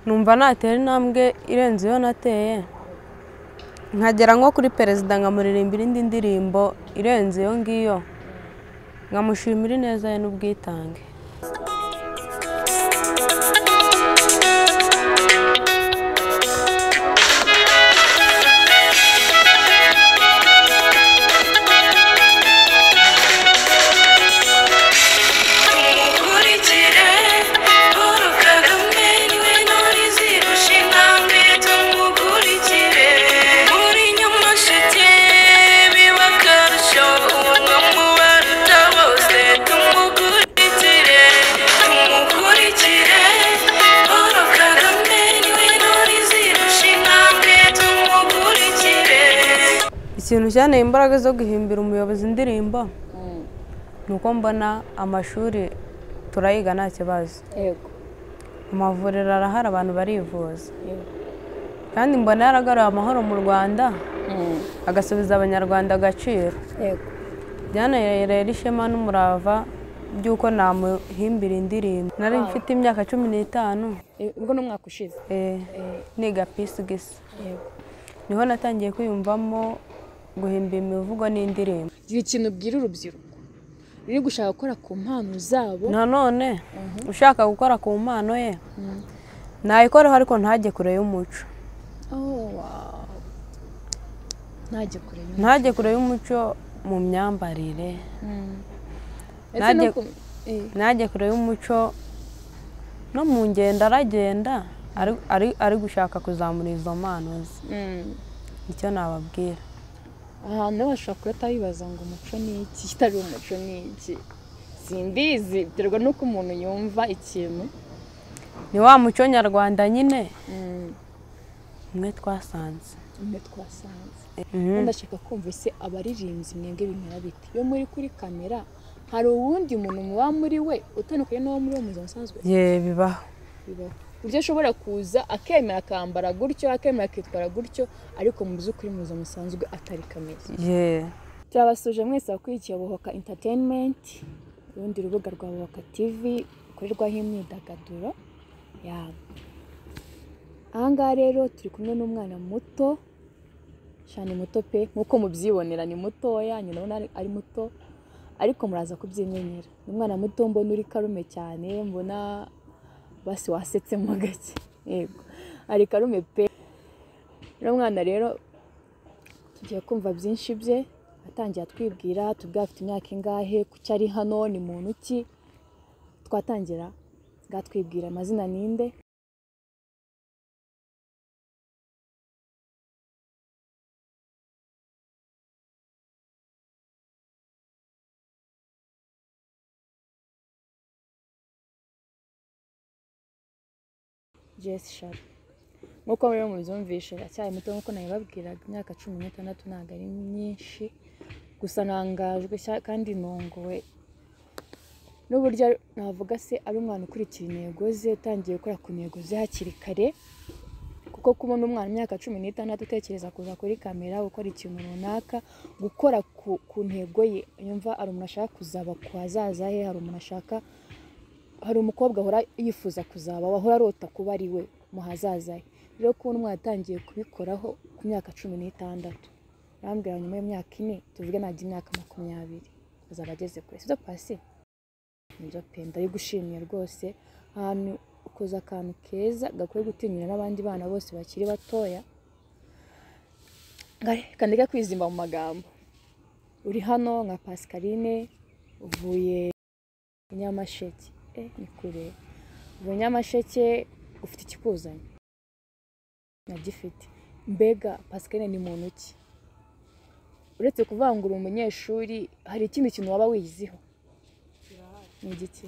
numva natera intambwe irenze iyo nateye nkagera nko kuri perezida nkamuririmbira indi ndirimbo irenze iyo ngiyo nkamushimira ineza ye n'ubwitange Mukurikire Paul Kagame niwe ntore izirusha intambwe tumukurikire muri nyuma sheke biba akarusho ubwo mubaruta bose tumukurikire tumukurikire Paul Kagame niwe ntore izirusha intambwe tumukurikire ikintu cyanteye imbaraga zo guhimbira umuyobozi indirimbo ni uko mbona amashuri turayiga nta kibazo yego amavuriro arahari abantu barivuza yego kandi mbona yaragaruye amahoro mu rwanda Mm, agasubiza abanyarwanda agaciro yego byanarera ishema n'umurava by'uko namuhimbira indirimbo nari mfite imyaka cumi n'itanu Eh, ubwo ni umwaka ushize eh, niga pisigisi yego niho natangiye kwiyumvamo guhimba imivugo n'indirimbo gira ikintu ubwira urubyiruko ruri gushaka gukora ku mpano zabo nanone ushaka gukora ku mpano ye nayikoraho ariko ntajye kure y'umuco Oh, wow. ntajye kure y'umuntu. ntajye kure y'umuco mu myambarire Mm. Ese Najye- no ku- eh, najye kure y'umuco no mu ngendo aragenda ari- ari- ari gushaka kuzamura izo mpano ze mm. icyo nababwira ahantu nawe hashobora guhita bibaza ngo umuco ni iki kitari umuco ni iki simbizi biterwa n'uko umuntu yumva ikintu ni wa muco nyarwanda nyine Mm, umwe twasanze umwe twasanze Mhm. ndashaka kumva ese abaririmbyi mwebwe bimera bite iyo muri kuri kamera hari uwundi muntu muba muri we utandukanye n'uwo muri wo mu buzima busanzwe ye bibaho bibaho uburyo ashobora kuza akemera akambara gutyo akemera akitwara gutyo ariko mu by'ukuri mu buzima busanzwe atari kameze ye turabasuje mwese wakurikiye buhoka entertainment urundi rubuga rwa buhoka tv rukorerwaho imyidagaduro yabo ahangaha rero turi kumwe n'umwana muto cyane muto pe nk'uko mubyibonera ni mutoya nyina ubona ari- ari muto ariko muraza kubyimenyera ni umwana muto mbona uri karume cyane mbona basi wasetsemo gake yego ari karume pe uno mwana rero tugiye kumva byinshi bye atangiye atwibwira tubwira afite imyaka ingahe kuki ari hano ni muntu ki twatangira bwatwibwira amazina ninde Jess Sharp nk'uko rero mubyumvishe aracyari muto nk'uko nabibabwiraga imyaka cumi n'itandatu ntabwo ari myinshi gusa ntangajwe cya- kandi ntunguwe n'uburyo ari- navuga se ari umwana ukurikira intego ze utangiye gukora ku ntego ze hakiri kare kuko kubona umwana imyaka cumi n'itandatu utekereza kuza kuri kamera gukora ikintu runaka gukora ku, ku ntego ye yumva hari umuntu ashaka kuzaba ku hazaza he hari umuntu ashaka hari umukobwa ahora yifuza kuzaba ahora arota kuba ari we mu hazaza he rero kubona umwana atangiye kubikoraho ku myaka cumi n'itandatu yarambwira nyuma y'imyaka ine tuvuge ntabwo imyaka makumyabiri azaba ageze kure sibyo pasi nibyo pe ndabigushimiye rwose ahantu ukoze akantu keza gakwiye gutinyura n'abandi bana bose bakiri batoya Ngare, reka ndeke kwizimba mu magambo uri hano nka pascaline uvuye i nyamasheke eh ni kure uvuye i nyamasheke ufite ikikuzanye nagifite mbega pascaline ni muntu ki uretse kuvuga ngo uri umunyeshuri hari ikindi kintu waba wiyiziho ni igiki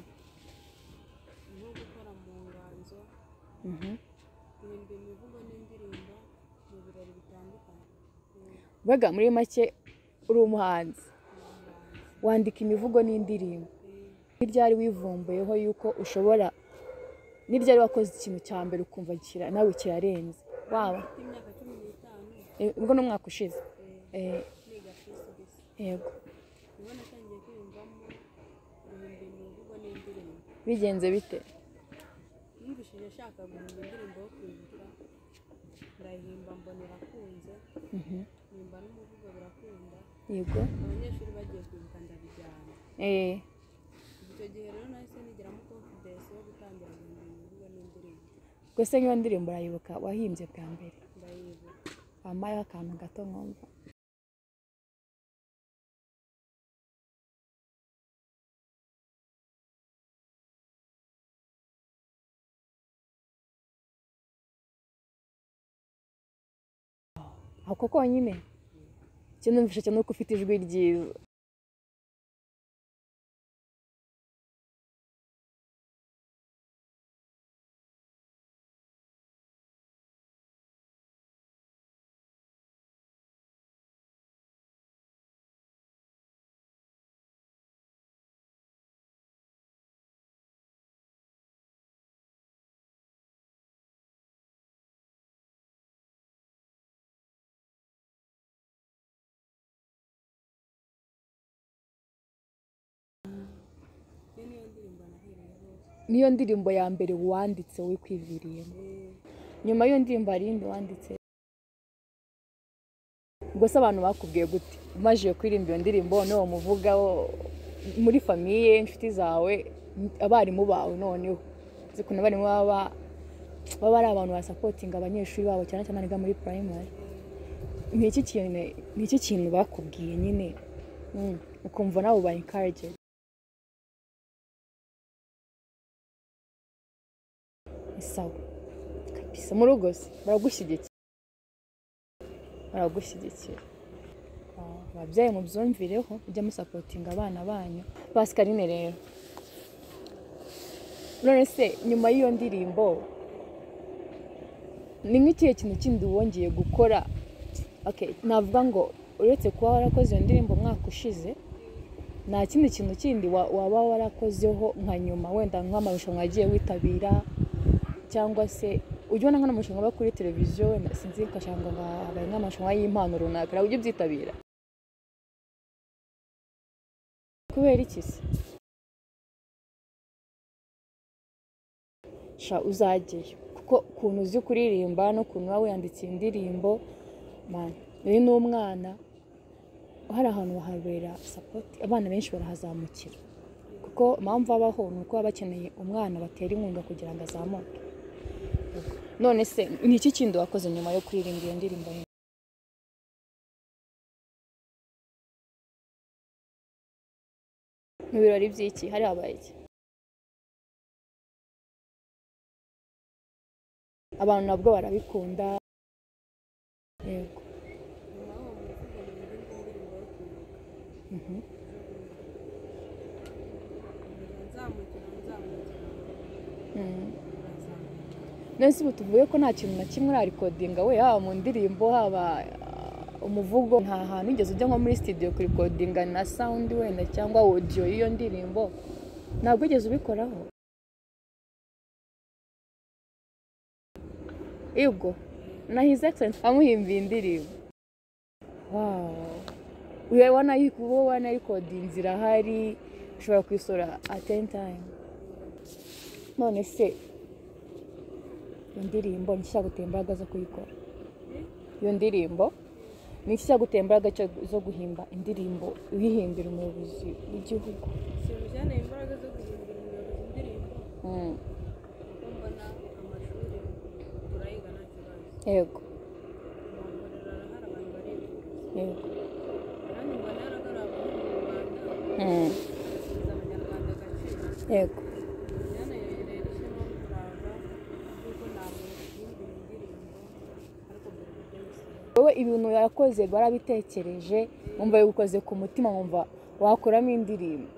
Mhm. mbega muri make uri umuhanzi wandika imivugo n'indirimbo n'ibyari wivumbuyeho yuko ushobora n'ibyari wakoze ikintu cya mbere ukumva kira nawe kirarenze waba Eh, ubwo ni umwaka ushize Eh, yego bigenze bite yumvishije ashaka guhimba indirimbo yo ndayihimba mbona irakunze nimba n'umuvugo birakunda yego abanyeshuri bagiye kwibuka ndabijyana eh icyo gihe rero nahise nigiramo confidence yo gutangira guhimba imivugo n'indirimbo gwese nk'iyo ndirimbo urayibuka wahimbye bwa mbere ndayibuka wambayeho akantu gato nkumva ako konyine icyo numvisha cyane uko ufite ijwi ryiza niyo ndirimbo ya mbere wanditse wikwiviriyemo nyuma y'iyo ndirimbo hari iyindi wanditse ubwo se abantu bakubwiye gute umaze kuririmba iyo ndirimbo noneho muvuga muri famiye inshuti zawe abarimu bawe noneho uzi ukuntu abarimu baba ba- baba ari abantu basapotinga abanyeshuri babo cyane cyane biga muri purayimari ni iki kintu ni iki kintu bakubwiye nyine Mm, ukumva nawe uba enkarage ni sawa kabisa mu rugo se baragushyigikira baragushyigikira Ah, ababyeyi mubyumvireho mujye musapotinga abana banyu pascaline rero none se nyuma y'iyo ndirimbo ni nk'ikihe kintu kindi wongeye gukora okay navuga ngo uretse kuba warakoze iyo ndirimbo umwaka ushize nta kindi kintu kindi wa- waba warakozeho nka nyuma wenda nk'amarushanwa yagiye witabira cyangwa se ujya ubona nk'amarushanwa aba kuri televiziyo wenda sinzi ugasanga ngo habaye nk'amarushanwa y'impano runaka nawe ujya ubyitabira kubera iki se sha uzajyayo kuko ukuntu uzi kuririmba n'ukuntu uba wiyanditse indirimbo man uri n'umwana hari ahantu wahabera sapoti abana benshi barahazamukira kuko impamvu abaho ni uko baba bakeneye umwana batera inkunga kugira ngo azamuke none se ni iki kindi wakoze nyuma yo kuririmba iyo ndirimbo ye mu birori by'iki hari habaye iki abantu nabwo barabikunda nyuma yego y'uwo muvugo nimba indi ndirimbo yo kwibuka Mhm. kugira nzamukira nzamukira Mhm. urazamuka none se ubu tuvuye ko nta kintu na kimwe urarikodinga we haba mu ndirimbo haba ah, umuvugo nta hantu ugeze ujya nko muri studio kurikodinga na sound wenda cyangwa audio y'iyo ndirimbo ntabwo ugeze ubikoraho yego na his excellence amuhimbiye indirimbo wow uba wanayikuba wanayikoda irahari ushobora kuyisora at any time none se iyo ndirimbo ni iki cyagutera imbaraga zo kuyikora iyo ndirimbo ni iki cyagutera imbaraga cyo- zo guhimba indirimbo uyihimbira umuyobozi w'igihugu ikintu cyaneye imbaraga zo guhimbira umuyobozi indirimbo Mm, kuko mbona amashuri turayiga nta kibazo yego amahuguriro arahari abantu barifuza yego kandi mbona yarakorewe abahungu mu rwanda Mm, bashyize abanyarwanda agaciro yego byanayongerera ishema n'umurava kuko ntabwo bahimbira indirimbo ariko mbere mu byo bisaba wowe ibintu yakoze barabitekereje wumva yabikoze ku mutima wumva wakuramo indirimbo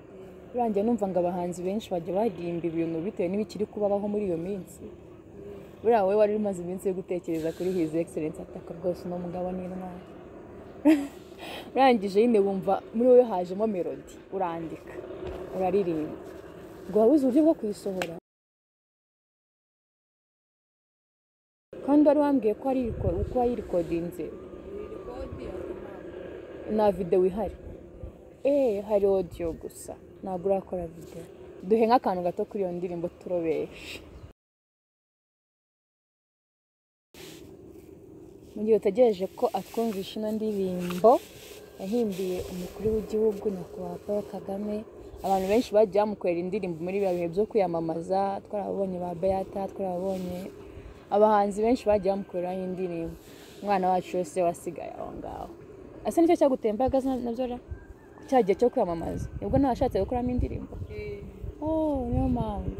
urangiye numva ngo abahanzi benshi bajya bahimba ibintu bitewe n'ibikiri kubabaho muri iyo minsi buriya wowe wari umaze iminsi yo gutekereza kuri his excellence ataka rwose uno mugabo n'intwari urangije nyine wumva muri wowe hajemo melody urandika uraririmba ngo wabuze uburyo bwo kuyisohora kandi wari wambwiye ko ari uko wayirikodinze biri kodi ariko ntabwo nta videwo ihari eee hari odiyo gusa ntabwo urakora videwo duhe nk'akantu gato kuri iyo ndirimbo turobeshe mu gihe utegereje ko atwumvisha ino ndirimbo yahimbiye umukuru w'igihugu nyakubahwa paul kagame abantu benshi bagiye bamukorera indirimbo muri biriya bihe byo kwiyamamaza twarababonye ba beata twarababonye abahanzi benshi bagiye bamukoreraho indirimbo umwana wacu wese wasigaye aho ngaho ese nicyo cyaguteye imbaraga za- nabyo ra cya gihe cyo kwiyamamaza nibwo nawe washatse gukuramo indirimbo oh niyo mpamvu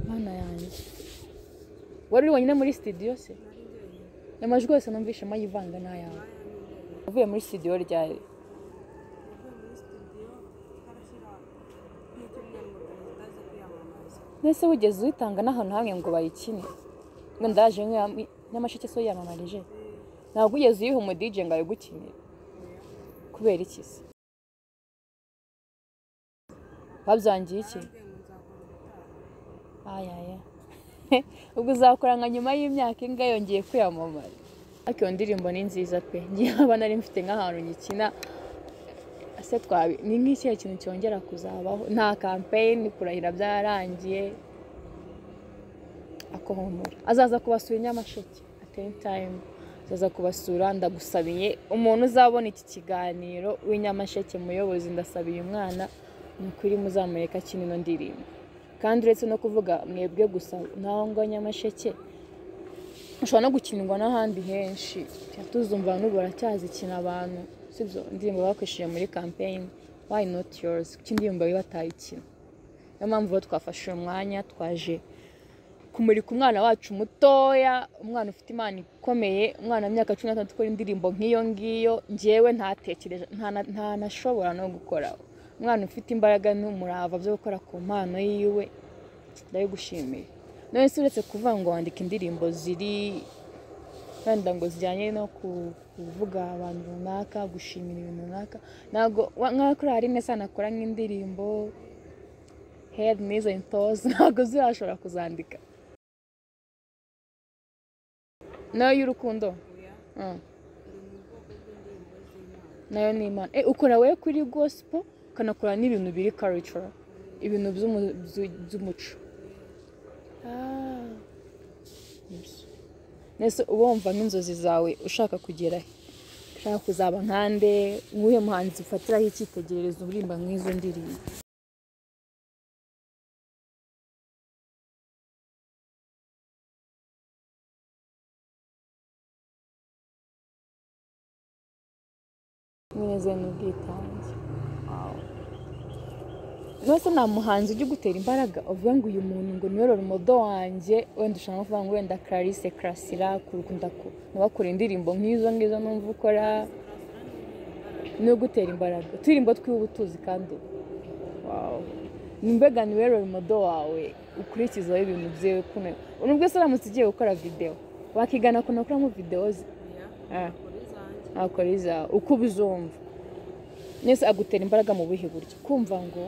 mana yanjye wari uri wenyine muri sitidiyo se amajwi yose numvishemo yivanga n'ayawe uvuye muri sitidiyo ryari mbese wigeze uyitanga n'ahantu hamwe ngo bayikine ngo ndaje nk'iya- nyamasheke so yiyamamarije ntabwo ugeze uyiha umudije ngo arigukinire kubera iki se babyangiye iki ayaya ubwo uzakora nka nyuma y'imyaka inga yongeye kwiyamamaza ariko iyo ndirimbo ni nziza pe ngiye nari mfite nk'ahantu nyikina ese twabi ni nk'ikihe kintu cyongera kuzabaho nta kampeyini kurahira byararangiye akohomora azaza kubasura i nyamasheke ateni tayimu azaza kubasura ndagusabiye umuntu uzabona iki kiganiro w'inyamasheke muyobozi ndasabiye umwana ni ukuri muzamureka akina ino ndirimbo kandi uretse no kuvuga mwebwe gusa naho ngo nyamasheke ushobora no gukinirwa n'ahandi henshi tuzumva n'ubu baracyazikina abantu sibyo indirimbo bakoresheje muri kampeyini wayi noti yoruzi kuko indirimbo bari batayikina niyo mpamvu rero twafashe uyu mwanya twaje kumurika umwana wacu mutoya umwana ufite impano ikomeye umwana w'imyaka cumi n'atandatu ukora indirimbo nk'iyo ngiyo ngewe ntatekereje ntana- ntanashobora no gukoraho umwana ufite imbaraga n'umurava byo gukora ku mpano yiwe ndabigushimiye none se uretse kuvuga ngo wandika indirimbo ziri wenda ngo zijyanye no ku- kuvuga abantu runaka gushimira ibintu runaka ntabwo wa- nka kuri hari neza nakora nk'indirimbo heri n'izo ntozi ntabwo zirashobora kuzandika nayo y'urukundo Mm. nayo ni imana Eh, ukora wowe kuri gospel ukanakora n'ibintu biri culture ibintu by'umu- byu- by'umuco Ah. Yes. mbese uba wumva nk'inzozi zawe ushaka kugera he ushaka kuzaba nkande nk'uyu muhanzi ufatiraho icyitegererezo uririmba nk'izo ndirimbo mwinezero n'ubwitange rwose nta muhanzi ujya ugutera imbaraga uvuga ngo uyu muntu ngo niwe roromodo wanjye wenda ushaka no kuvuga ngo wenda clarisse karasira kurukunda ntibakore indirimbo nk'izo ngizo numva ukora ni ugutera imbaraga uturirimbo twiwe uba utuzi kandi ubu. Wow. ni mbega niwe roromodo wawe ukurikizaho ibintu byiwe kuno ubu bwese uramutse ugiye gukora videwo wakigana kunakuramo videwo ze Ah. nakora izawe uko ubizumva mwese agutera imbaraga mu buhe buryo kumva ngo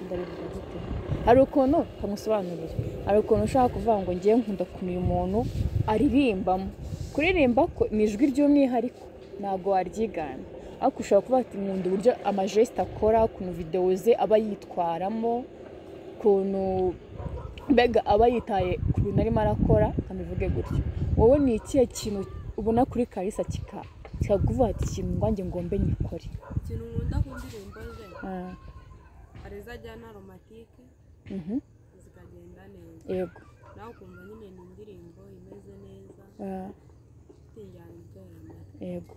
ndabivuga gute hari ukuntu kamusobanurira hari ukuntu ushaka kuvuga ngo ngewe nkunda ukuntu uyu muntu aririmbamo kuririmba ko ni ijwi ry'umwihariko ntabwo waryigana ariko ushobora kuba ati nkunda uburyo amajesita akora ukuntu videwo ze aba yitwaramo ukuntu mbega aba yitaye ku bintu arimo arakora ntabivuge gutyo wowe ni ikihe kintu ubona kuri karisa kika kikaguvuga ati ikintu ngwanjye ngombe nyikore ikintu nkunda ku ndirimbo ze Ah, hari izajyana aromatike mhm, zikagenda neza yego nawe ukumva nyine ni indirimbo imeze neza ah, ifite injyana iryohera amatwi yego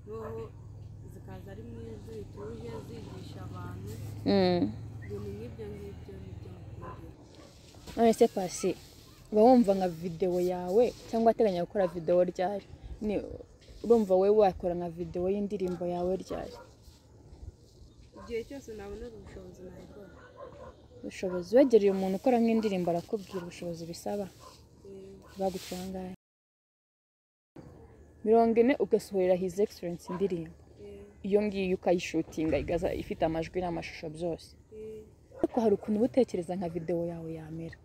noneho zikaza ari mu ijwi rituje zigisha abantu Mm. ibintu nk'ibyo ngibyo nibyo nkunda none se pasi uba wumva nka videwo yawe cyangwa ateganya gukora videwo ryari ni urumva wowe wakora nka videwo y'indirimbo yawe ryari igihe cyose nabonera ubushobozi nabikora ubushobozi wegereye umuntu ukora nk'indirimbo arakubwira ubushobozi bisaba baguca angahe mirongo ine ugasohorera his excellence indirimbo iyo ngiyo ukayishutinga igaza ifite amajwi n'amashusho byose ariko hari ukuntu uba utekereza nka videwo yawe yamera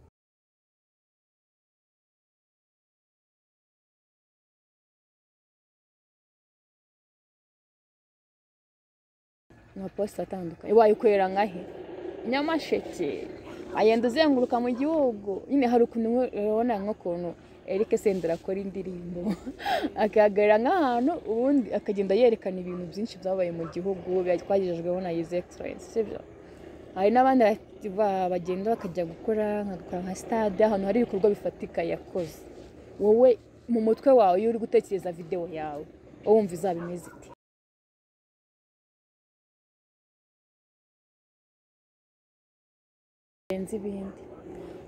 amaposita atandukanye wayikorera nka he nyamasheke agenda uzenguruka mu gihugu nyine hari ukuntu ubona nk'ukuntu erike sendera akora indirimbo akahagarara nk'ahantu ubundi akagenda yerekana ibintu byinshi byabaye mu gihugu byagejejweho na yize egiserensi sibyo hari n'abandi bati- ba- bagenda bakajya gukora nkagakora nka sitade ahantu hari ibikorwa bifatika yakoze wowe mu mutwe wawe iyo uri gutekereza videwo yawe wowe wumva izaba imeze iti birenze ibindi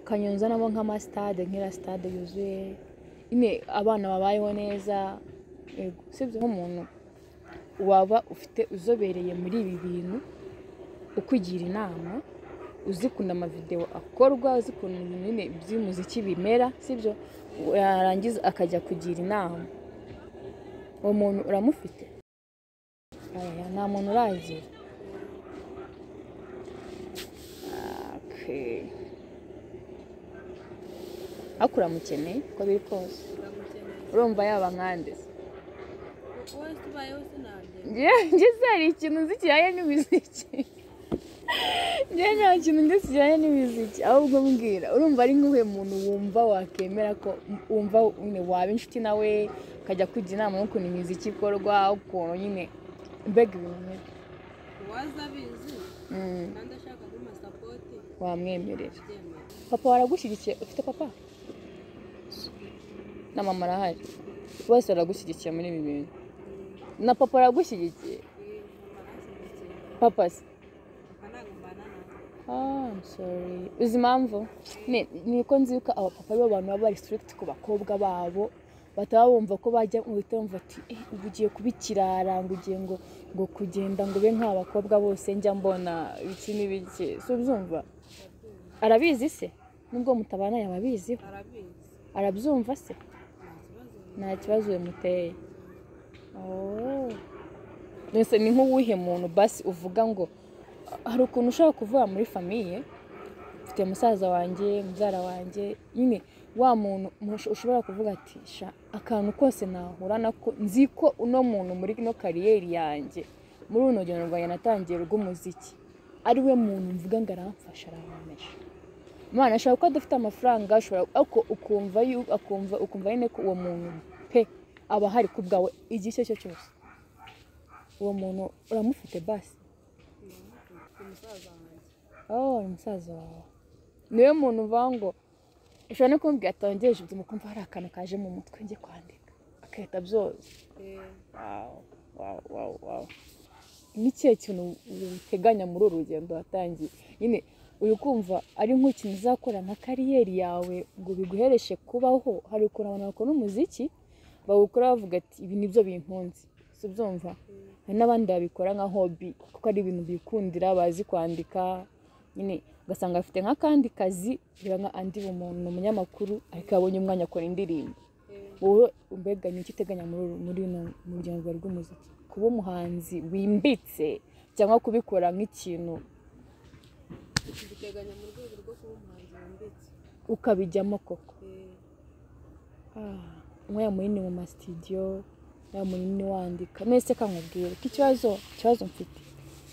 kanyonza nabo nk'amasitade nk'iriya sitade yuzuye nyine abana babayeho neza yego usibye nk'umuntu waba ufite uzobereye muri ibi bintu ukugira inama uzi ukuntu amavidewo akorwa uzi ukuntu ibintu nyine by'umuziki bimera sibyo yarangiza akajya kugira inama uwo muntu uramufite Oya, nta muntu uragira Okay. ariko uramukeneye uko biri kose urumva yaba nkande se wese ubayeho sinabye Njyewe- njye hari ikintu nzi kijyanye n'imiziki njyewe nta kintu nzi kijyanye n'imiziki ahubwo mbwira urumva ari nk'uwe muntu wumva wakemera ko wumva nyine waba inshuti nawe ukajya kujya inama y'ukuntu imiziki ikorwa ukuntu nyine mbega ibintu nk'ibyo. uwaza abizi Mm, kandi ashaka n'amasapoti wamwemerera abyemera papa waragushyigikiye ufite papa na mama arahari bose baragushyigikiye muri ibi bintu na papa aragushyigikiye papa se akanagumbana natwe ah, I'm sorry. uzi impamvu Ni- niko nzi yuko abapapa aribo bantu baba bari strict ku bakobwa babo bataba bumva ko bajya uhita bumva ati "Eh, ubu ugiye kuba ikirara ngo ugiye ngo ngo kugenda ngo ube nk'abakobwa bose njya mbona ibiki n'ibiki si ubyumva arabizi se nubwo mutabana yaba abiziho arabizi arabyumva se nta kibazo nta kibazo bimuteye mbese ni nk'uwuhe muntu basi uvuga ngo "Ah, hari ukuntu ushobora kuvuga muri famiye mfite musaza wanjye mubyara wanjye nyine wa muntu mush- ushobora kuvuga ati sha akantu kose nahura nako nzi ko uno muntu muri ino kariyeri yanjye muri runo rugendo rwanjye natangiye rw'umuziki ari we muntu mvuga ngo aramfasha arankomesha imana ashobora kuba adafite amafaranga ashobora ariko ukumva yu- akumva ukumva nyine ko uwo muntu pe aba ahari ku bwawe igihe icyo ari cyo cyose uwo muntu uramufite basi umusaza wanjye oh ni musaza wawe niwe muntu uvuga ngo ushobora no kumubwira ati wangejeje ubuzima ukumva hari akantu kaje mu mutwe njye kwandika agahita abyoza Eh, Wow, wow, wow, wow. Ni kihe kintu uteganya muri uru rugendo watangiye nyine uri kumva ari nk'ikintu uzakora nka kariyeri yawe ngo biguhereshe kubaho hari ukuntu abantu bakora umuziki bawukora bavuga ati ibi nibyo binkunze si ubyumva hari n'abandi babikora nka hobi kuko ari ibintu bikundira bazi kwandika nyine ugasanga afite nk'akandi kazi biba nka andi umuntu ni umunyamakuru ariko abonye umwanya akora indirimbo wowe mbega ni iki uteganya muri uru- muri uno muryango wawe rw'umuziki kuba umuhanzi wimbitse cyangwa kubikora nk'ikintu mbiteganya mu rwego rwo kuba umuhanzi wanditse ukabijyamo koko Eh, Ah, umwanya munini mu masitidiyo umwanya munini wandika mwese kankubwira ko ikibazo ikibazo mfite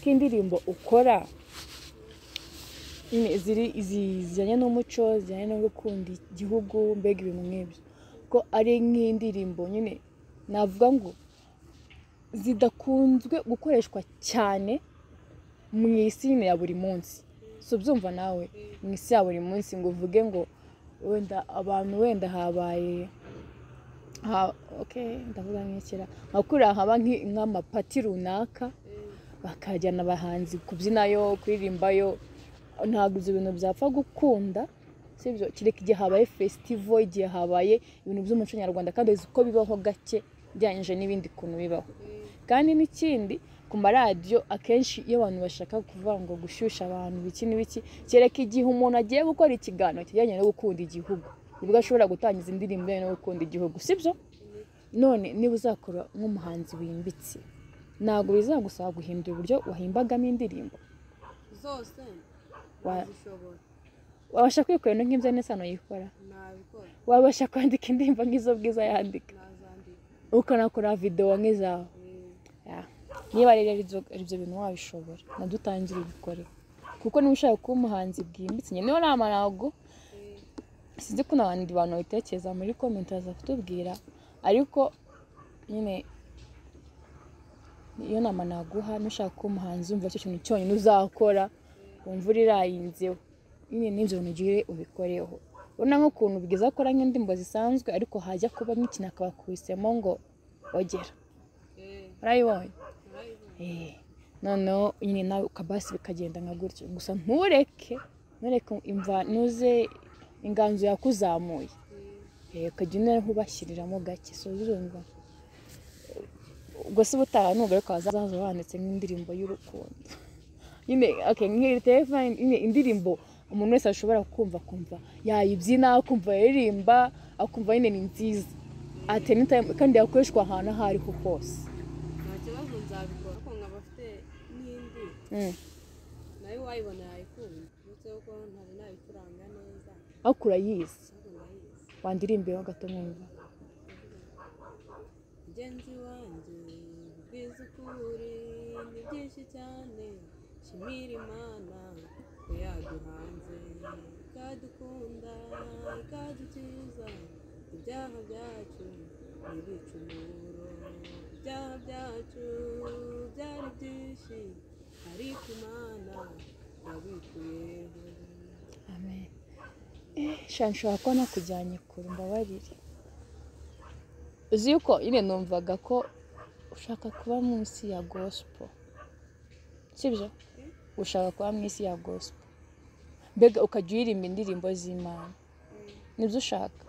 ko indirimbo ukora nyine ziri izi- zijyanye n'umuco zijyanye no gukunda igihugu mbega ibintu nk'ibyo ko ari nk'indirimbo nyine navuga ngo zidakunzwe gukoreshwa cyane mu isi nyine ya buri munsi si ubyumva nawe mu isi ya buri munsi ngo uvuge ngo wenda abantu wenda habaye ha oke ndavuga nk'ikira nka kuriya haba nk'i- nk'amapati runaka bakajyana abahanzi kubyinayo kuririmbayo ntabwo ibyo bintu byapfa gukunda si ibyo kereka igihe habaye fesitivo igihe habaye ibintu by'umuco nyarwanda kandi uzi ko bibaho gake ugereranyije n'ibindi kuntu bibaho kandi n'ikindi ku maradiyo akenshi iyo abantu bashaka kuvuga ngo gushyushya abantu ibiki n'ibiki kereka igihe umuntu agiye gukora ikiganiro kijyanye no gukunda igihugu nibwo ashobora gutangiza indirimbo ijyanye no gukunda igihugu si byo none niba uzakora nk'umuhanzi wimbitse ntabwo bizagusaba guhindura uburyo wahimbagamo indirimbo zose Wa- zishobora wabasha kwikorera nk'ibyo n'isano yikora nabikora wabasha kwandika indirimbo nk'izo bwiza yandika nazandika ukanakora videwo nk'izawe Ya. niba rero ari byo- ari byo bintu wabishobora nadutangire ubikore kuko niba ushaka kuba umuhanzi bwimbitse njye niyo nama ntabwo sinzi ko n'abandi bantu babitekereza muri komenti baza kutubwira ariko nyine iyo nama naguha nushaka kuba umuhanzi wumva icyo kintu cyonyine uzakora wumva irayinzeho nyine n'ibyo bintu ugire ubikoreho urabona nk'ukuntu bwiza akora nk'indirimbo zisanzwe ariko hajya kubamo ikintu akaba akubisemo ngo ogera urayibonye Eh, noneho nyine nawe ukabasi bikagenda nka gutyo gusa ntureke ntureke imva ntuze inganzo yakuzamuye Eh, ukajya unera nk'ubashyiriramo gake so urumva ubwo se ubutaha nugaruka wazaza wanditse nk'indirimbo y'urukundo nyine okay, nk'iri telefone nyine indirimbo umuntu wese ashobora kumva kumva yayibyina akumva yaririmba akumva nyine ni nziza at any time kandi yakoreshwa ahantu aho ariho hose nta kibazo nzabikora ariko nkaba afite n'indi Mm. nayo wayibona yayikunda uretse ko ntari nayicuranga neza ariko urayizi ariko ndayizi wandirimbira gato mwumva mugenzi wanjye ubwiza uko uri ni byinshi cyane shimira imana ko yaduhanze ikadukunda ikadukiza ibyaha byacu n'ibicumuro ibyaha byacu byari byinshi ariko imana yabikuyeho amen Eh, sha nshobora kuba nakujyanye kure mbabarire uzi yuko nyine numvaga ko ushaka kuba mu isi ya gosipo sibyo ushaka kuba mu isi ya gosipo mbega ukajya uririmba indirimbo z'imana nibyo ushaka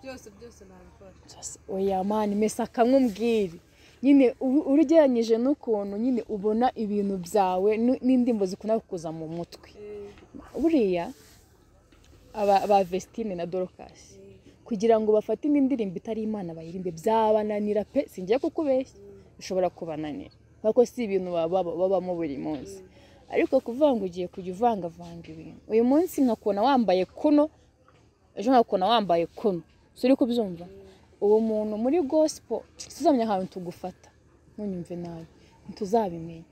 byose byose nabikora Just oya mani mesa akamubwire nyine ubu- urugeranyije n'ukuntu nyine ubona ibintu byawe nu- n'indirimbo zikunda kukuza mu mutwe buriya aba ba Vestine na Dorcas kugira ngo bafate indi ndirimbo itari imana bayirimbe byabananira pe singiye kukubeshya bishobora kubananira kuko si ibintu baba- baba- babamo buri munsi ariko kuvuga ngo ugiye kujya uvangavanga ibintu uyu munsi nkakubona wambaye kuno ejo nkakubona wambaye kuno si uri kubyumva uwo muntu muri gospel tuzamenya ahantu tugufata ntunyumve nabi ntituzabimenya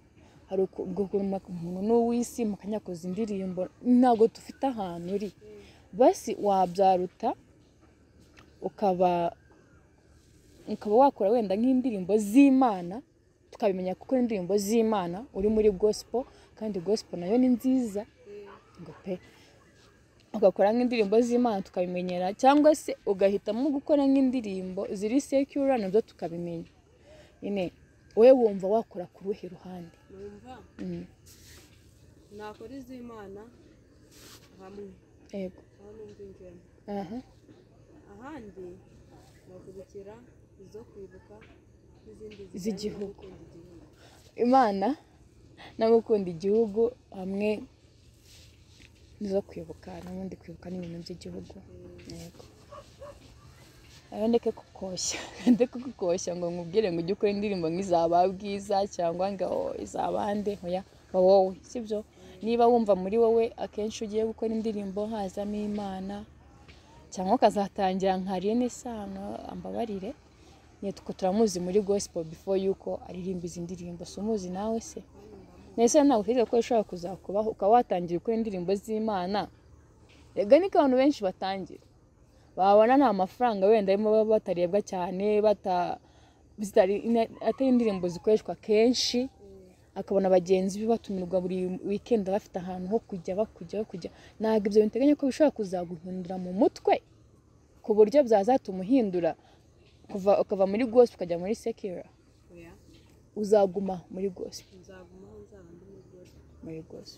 hari uku- ubwo kuntu umuntu ni uw'isi mukanyakoza indirimbo ntabwo dufite ahantu uri basi wabyaruta ukaba ukaba wakora wenda nk'indirimbo z'imana tukabimenya kuko indirimbo z'imana uri muri gospel kandi gospel nayo ni nziza ngo pe ugakora nk'indirimbo z'imana tukabimenyera cyangwa se ugahitamo gukora nk'indirimbo ziri sekura nabyo tukabimenya nyine wowe wumva wakora ku ruhe ruhande numva Mm, nakora iz'imana hamwe yego aho numva ingemo aha ahandi bakurikira izo kwibuka n'izindi zijyanye no Z'igihugu. gukunda igihugu. imana no gukunda igihugu hamwe nizo kwibuka n'ubundi kwibuka n'ibintu by'igihugu yego rero ndeke kukoshya ndeke kukoshya ngo nkubwire ngo ujye ukora indirimbo nk'izaba bwiza cyangwa ngo izaba nde hoya ba wowe sibyo niba wumva muri wowe akenshi ugiye gukora indirimbo hazamo imana cyangwa ukazatangira nka rene sano ambabarire nyine tuko turamuzi muri gospel before yuko aririmba izi ndirimbo si umuzi nawe se nese ntabwo utekereza ko ushobora kuzakubaho ukaba watangira gukora indirimbo z'imana rega niko abantu benshi batangira babona nta mafaranga wenda arimo baba batarebwa cyane bata zitari ina- atari indirimbo zikoreshwa kenshi akabona bagenzi be batumirwa buri wikendi bafite ahantu ho kujya bakujya bakujya ntabwo ibyo biteganya ko bishobora kuzaguhindura mu mutwe ku buryo byazatuma uhindura kuva ukava muri gosi ukajya muri sekira oya uzaguma muri gosi nzagumaho nzaba ndi mugore muri gosi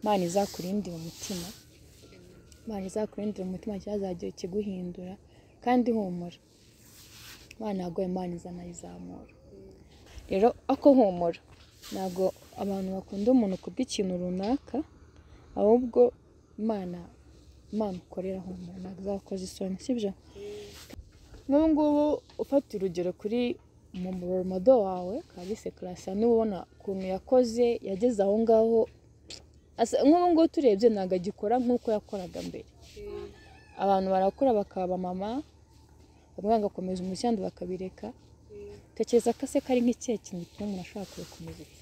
imana izakurindira umutima imana izakurindire mu mutima cyazagira ikiguhindura kandi humura imana yaguha imana izanayizamura rero ako humura ntabwo abantu bakunda umuntu kubw'ikintu runaka ahubwo imana imana ukorera humura ntabwo izakoza isoni sibyo nk'ubu ngubu ufata urugero kuri mu muromodo wawe kalise karasa niba ubona ukuntu yakoze yageze aho ngaho asa- nk'ubu ngubu turebye ntabwo agikora nk'uko yakoraga mbere abantu barakura bakaba abamama bamwe bagakomeza umucyandu bakabireka tekereza ko se kari nk'ikihe kintu gituma umuntu ashobora kubikomeza iki?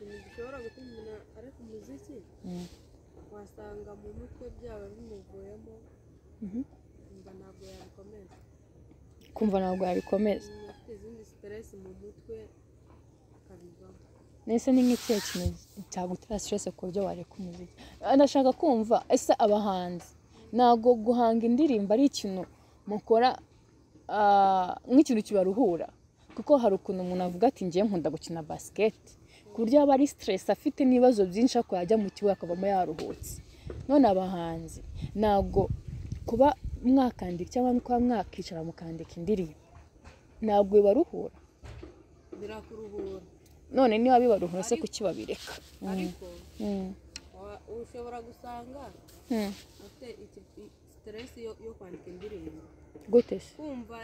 ikintu gishobora gutuma umuntu areka umuziki Mm. wasanga mu mutwe byaba bimuvuyemo Mhm. kumva ntabwo yabikomeza kumva ntabwo yabikomeza umuntu afite izindi siteresi mu mutwe akabivaho nese ni nk'ikihe kintu cyagutera stress ku buryo wareka umuziki ndashaka kumva ese abahanzi ntabwo guhanga indirimbo ari ikintu mukora ah, nk'ikintu kibaruhura kuko hari ukuntu umuntu avuga ati ngiye nkunda gukina basiketi ku buryo aba ari stress afite n'ibibazo byinshi ariko yajya mu kibuga akavamo yaruhutse none abahanzi ntabwo kuba mwakandika cyangwa kuba mwakicara mukandika indirimbo ntabwo bibaruhura birakuruhura none niba bibaruhura se kuki babireka ariko Mm. wa- ushobora gusanga afite iki- i- siteresi yo yo kwandika indirimbo gute se kumva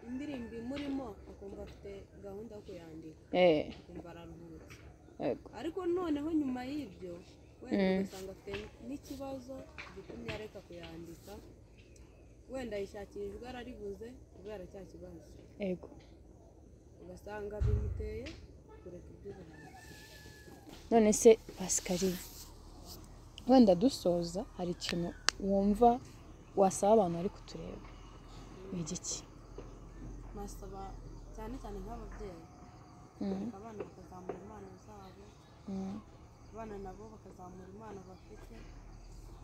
indirimbo imurimo akumva afite gahunda yo kuyandika Eh, akumva araruhutse yego ariko noneho nyuma y'ibyo wenda ugasanga afite n'ikibazo gitumye areka kuyandika wenda yishakira ijwi araribuze kubera cya kibazo yego ugasanga bimuteye kureka iby'ubuhanzi none se pasikariye wenda dusoza hari ikintu wumva wasaba abantu bari kutureba ni igiki nasaba cyane cyane nk'ababyeyi Mm, kureka abana bakazamura impano zabo mm. abana nabo bakazamura impano bafite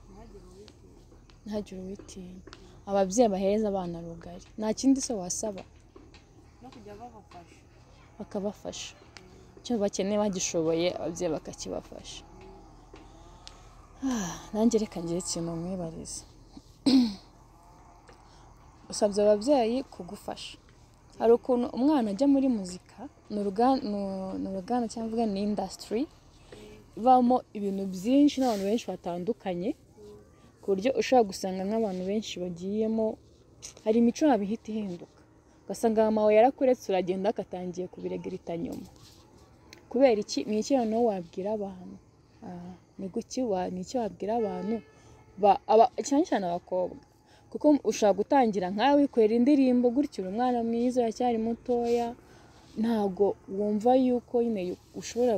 ntihagire uwitinya ntagire uwitinya ababyeyi bahereza abana rugari nta kindi se wasaba no kujya babafasha bakabafasha icyo bakeneye bagishoboye ababyeyi bakakibafasha Ah, nanjye reka ngire ikintu mwibariza usabye ababyeyi kugufasha hari ukuntu umwana ajya muri muzika ni uruga- ni- ni uruganda cyangwa ni indasitiri ibamo ibintu byinshi n'abantu benshi batandukanye ku buryo ushobora gusanga nk'abantu benshi bagiyemo hari imico yabo ihita ihinduka ugasanga mama yarakuretse uragenda akatangiye kubiregerita nyuma kubera iki ni iki noneho wabwira abantu Ah, ni guki wa ni iki wabwira abantu ba- aba- cyane cyane abakobwa kuko ushobora gutangira nkawe wikorera indirimbo gutya uri umwana mwiza uracyari mutoya ntabwo wumva yuko nyine yu- ushobora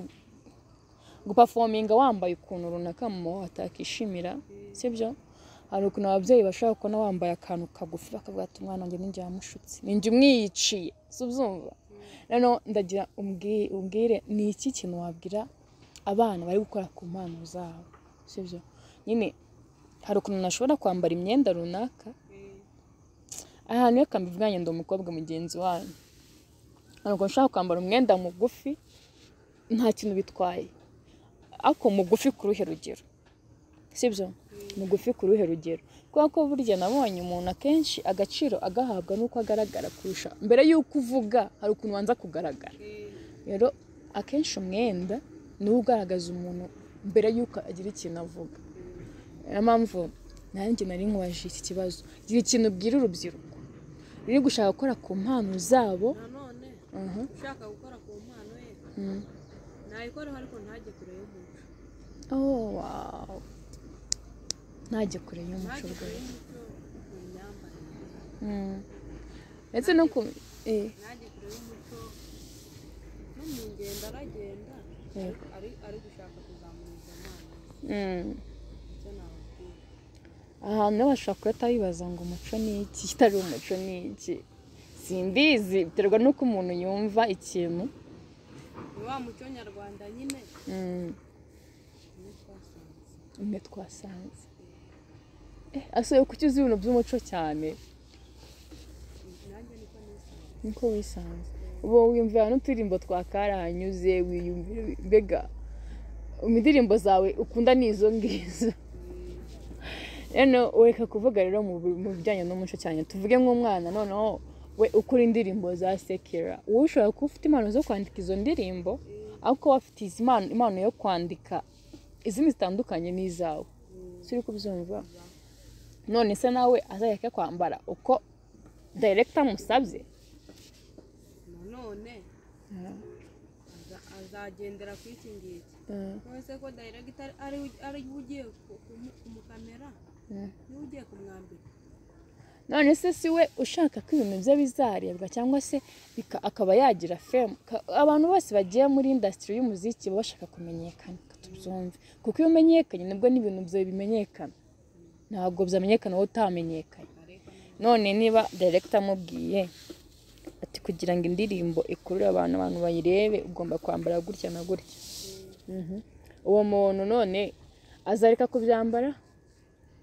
gupafominga wambaye ukuntu runaka mama wawe atakishimira sibyo hari ukuntu ababyeyi bashobora kubona wambaye akantu kagufi bakavuga ati umwana wanjye ninjye wamushutse ninjye umwiyiciye si ubyumva noneho ndagira umbwi- umbwire ni iki kintu wabwira abana bari gukora ku mpano zabo sibyo nyine hari ukuntu nashobora kwambara imyenda runaka ahantu reka mbivuganye ndi umukobwa mugenzi wanyu hari ukuntu ushobora kwambara umwenda mugufi nta kintu bitwaye ariko mugufi ku ruhe rugero sibyo mugufi ku ruhe rugero kubera ko burya nabonye umuntu akenshi agaciro agahabwa n'uko agaragara kurusha mbere y'uko uvuga hari ukuntu wanza kugaragara rero akenshi umwenda niwo ugaragaza umuntu mbere y'uko agira ikintu avuga niyo mpamvu nanjye nari nkubajije iki kibazo gira ikintu ubwira urubyiruko ruri gushaka gukora ku mpano zabo nanone Mhm. ushaka gukora ku mpano ye Mm. nayikoreho ariko ntajye kure y'umuco Oh, wow. ntajye kure y'umuco ntajye kure rwose y'umuco mu myambarire Mm. ndetse no ku eh, ntajye kure y'umuco no mu ngendo aragenda Yego. ari ari gushaka kuzamura izo mpano mm. icyo nababwira ahantu rero bashobora guhita bibaza ngo umuco ni iki kitari umuco ni iki simbizi biterwa n'uko umuntu yumva ikintu ni wa muco nyarwanda nyine Mm. niyo twasanze umwe twasanze eh, asubire kuki uzi ibintu by'umuco cyane nanjye niko nisanze niko wisanze ubu wiyumvira n'uturirimbo twa karahanyuze wiyumvira mbega indirimbo zawe ukunda ni izo ngizo rero ureka kuvuga rero mu bi- mu bijyanye n'umuco cyane tuvuge nk'umwana noneho we ukora indirimbo za sekera wowe ushobora kuba ufite impano zo kwandika izo ndirimbo ariko wowe afite izi mpano impano yo kwandika izindi zitandukanye n'izawe turi kubyumva none se nawe azajya kwambara uko dayiregita amusabye nanone aza- azagendera ku iki ngiki none se ko dayiregita ari ari we ugiye ku- kumu- kumukamera niwe ugiye kumwambika none se si we ushaka ko ibintu bye bizarebwa cyangwa se bika- akaba yagira femu Ka- abantu bose bagiye muri indasitiri y'umuziki baba bashaka kumenyekana reka tubyumve kuko iyo umenyekanye nibwo n'ibintu byawe bimenyekana ntabwo byamenyekana wowe utamenyekanye none niba dayiregita amubwiye ati kugira ngo indirimbo ikurure abantu abantu bayirebe ugomba kwambara gutya na gutya Mhm. uwo muntu none azareka kubyambara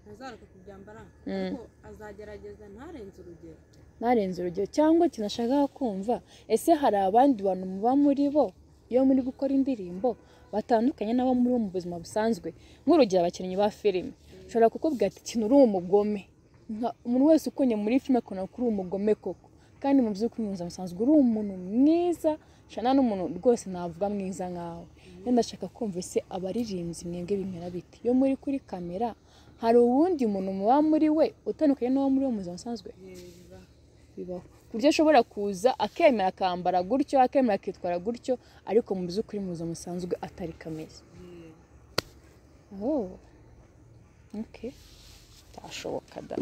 ntazareka kubyambara ariko azagerageza ntarenze urugero ntarenze urugero cyangwa ikintu ashaka kumva ese hari abandi bantu muba muri bo iyo muri gukora indirimbo batandukanye n'abo muri bo mu buzima busanzwe nk'urugero abakinnyi ba filime ushobora kukubwira ati ikintu uri umugome Nka- umuntu wese ukunye muri filime akabona ko uri umugome koko kandi mu by'ukuri mu buzima busanzwe uri umuntu mwiza shana n'umuntu rwose navuga mwiza nkawe rero ndashaka kumva ese abaririmbyi mwebwe bimera bite iyo muri kuri kamera hari uwundi muntu muba muri we utandukanye n'uwo muri bo mu buzima busanzwe bibaho ku buryo ashobora kuza akemera akambara gutyo akemera akitwara gutyo ariko mu by'ukuri mu buzima busanzwe atari kameze oh. okay. bitashoboka da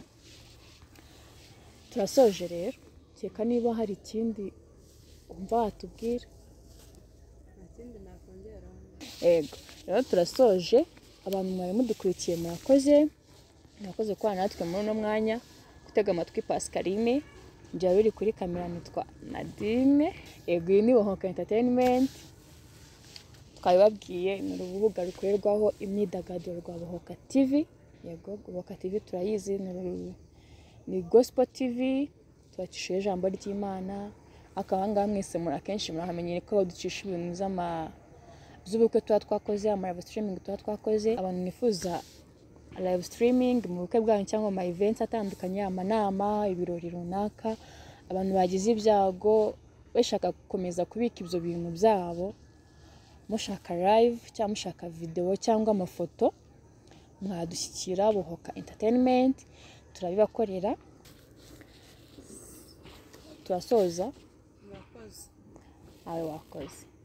turasoje rero kereka niba hari ikindi wumva watubwira nta kindi nakongeraho ego rero turasoje abantu mwari mudukurikiye murakoze murakoze kubana natwe muri uno mwanya gutega amatwi pascaline njya biri kuri kamera nitwa nadine ego iyi ni bohoka entertainment twabibabwiye ni urubuga rukorerwaho imyidagaduro rwa bohoka tv yego bohoka tv turayizi ni uru- ni gospel tv tubakishijeho ijambo ry'imana akaba ahangaha mwese muri akenshi murahamenyere ko baducisha ibintu z'ama z'ubukwe tuba twakoze amarava streaming tuba twakoze abantu nifuza live streaming mu bukwe bwanyu cyangwa mu ma events atandukanye amanama ibirori runaka abantu bagize ibyago bashaka gukomeza kubika ibyo bintu byabo mushaka live cyangwa mushaka video cyangwa amafoto mwadushyikira buhoka entertainment turabibakorera turasoza murakoze abe wakoze